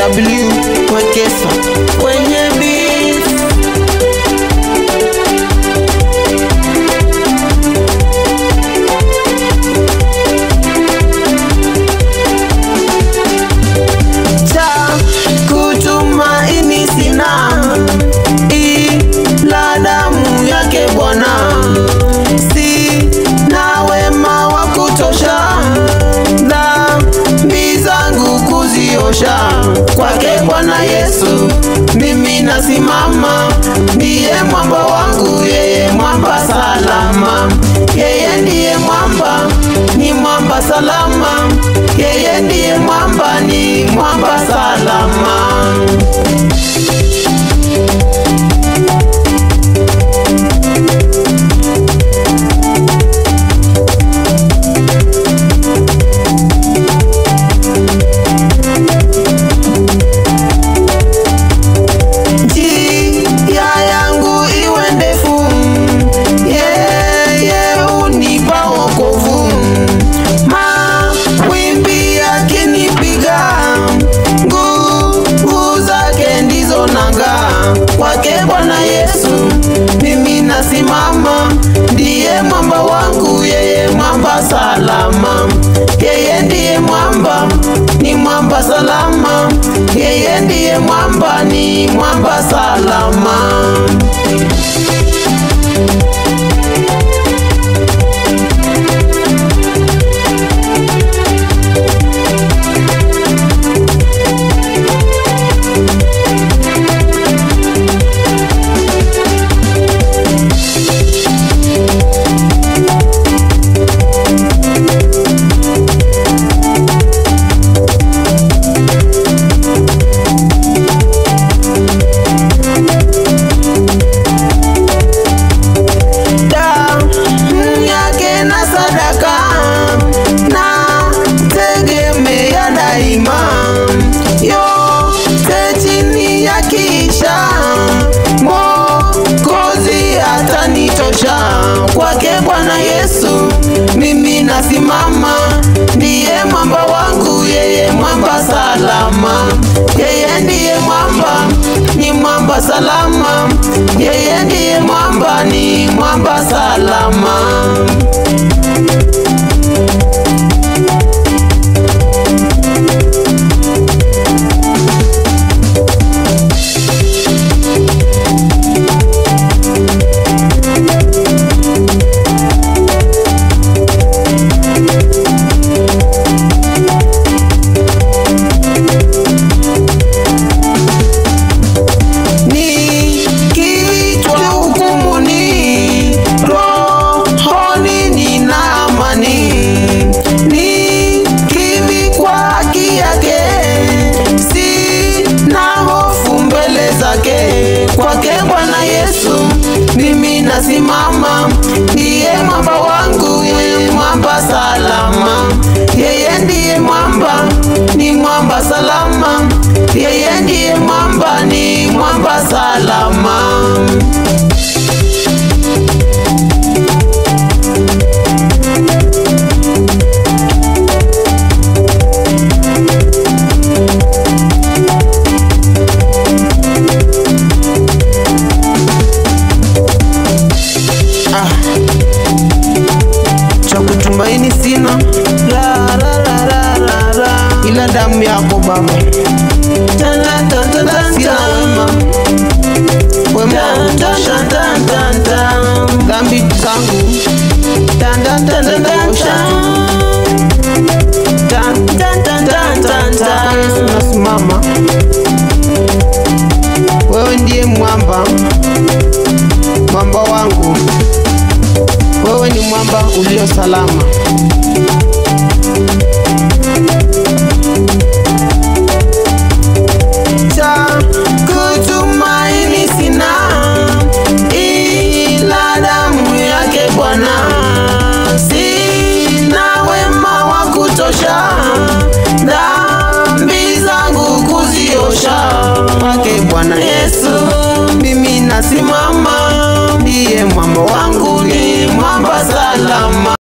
W Wekesa kwenye beat. cha kutumaini sina ila damu yake Bwana, si na wema wa kutosha dhambi zangu kuziosha kwake Bwana Yesu mimi nasimama, ndiye mwamba wangu, yeye mwamba salama, yeye ndiye mwamba, ni mwamba salama, yeye ndiye mwamba, ni mwamba salama. njia yangu iwe ndefu, yeye unipa wokovu. Mawimbi yakinipiga, nguvu zake ndizo nanga. Kwake Bwana Yesu mimi nasimama, ndiye mwamba wangu, yeye mwamba salama, yeye ndiye mwamba, ni mwamba salama, yeye ndiye mwamba, ni mwamba salama. damu yake na sadaka na tegemea daima, yote chini ya kisha Mwokozi atanitosha. Kwake Bwana Yesu mimi nasimama, ndiye mwamba wangu, yeye mwamba salama, yeye ndiye mwamba, ni mwamba salama, yeye ndiye mwamba, ni mwamba salama. Nikiitwa hukumuni, rohoni nina amani. Nikivikwa haki yake, sina hofu mbele zake. Kwake Bwana Yesu mimi nasimama, ndiye mwamba wangu, yeye mwamba salama, yeye ndiye mwamba, ni mwamba salama, yeye ndiye mwamba, ni mwamba salama. Ah. cha kutumaini sina la, la, la, la, la, la. ila damu yako Baba Tana, ta, ta, ta, sina wema wema wa kutosha dhambi zangu zitakuosha tu Yesu nasimama wewe ndiye mwamba mwamba wangu wewe ni mwamba ulio salama cha kutumaini sina ila damu yake Bwana, sina wema wa kutosha dhambi zangu kuziosha. Kwake Bwana Yesu mimi nasimama, ndiye mwamba wangu, ni mwamba salama.